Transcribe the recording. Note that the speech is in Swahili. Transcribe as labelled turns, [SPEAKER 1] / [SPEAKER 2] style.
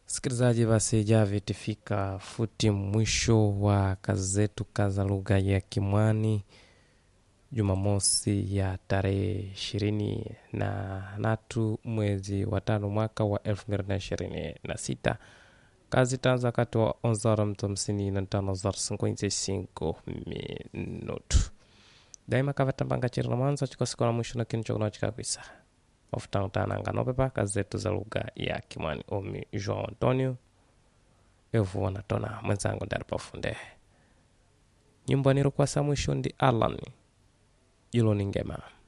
[SPEAKER 1] Msikilizaji, basi javi tifika futi mwisho wa kazi zetu kaza lugha ya Kimwani Jumamosi ya tarehe ishirini na tatu mwezi wa tano mwaka wa elfu mbili na ishirini na sita. Kazi tanza wakati wa onzara mtu hamsini na tano zar cinquenta e cinco minuto daima kavatambanga chiri na mwanzo chikosi na mwisho na kinu chokuno chikakwisa ofutangutana nopepa kazi zetu za lugha ya Kimwani omi João Antonio evu natona mwenzangu ndari pafunde nyimbo nirokwasa mwisho ndi Alan ilo ningema